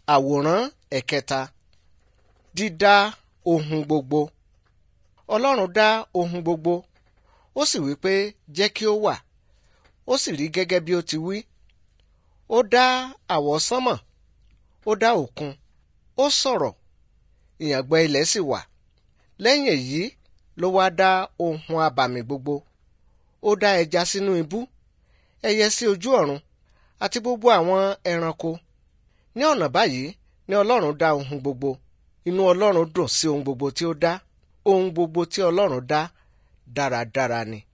àwòrán ẹ̀kẹta dídá ohun gbogbo ọlọ́run dá ohun gbogbo ó sì wí pé jẹ́ kí ó wà ó sì rí gẹ́gẹ́ bí ó ti wí ó dá àwọsánmọ̀ ó dá òkun ó sọ̀rọ̀ ìyàngbẹ ilẹ̀ sì wà lẹ́yìn èyí ló wá dá ohun abàmì gbogbo ó dá ẹja sínú ibú ẹyẹ sí ojú ọ̀run àti gbogbo àwọn ẹranko ní ọ̀nà báyìí ni ọlọ́run dá ohun gbogbo inú ọlọ́run dùn sí ohun gbogbo tí ó dá ohun gbogbo tí ọlọ́run dá dáradára ni.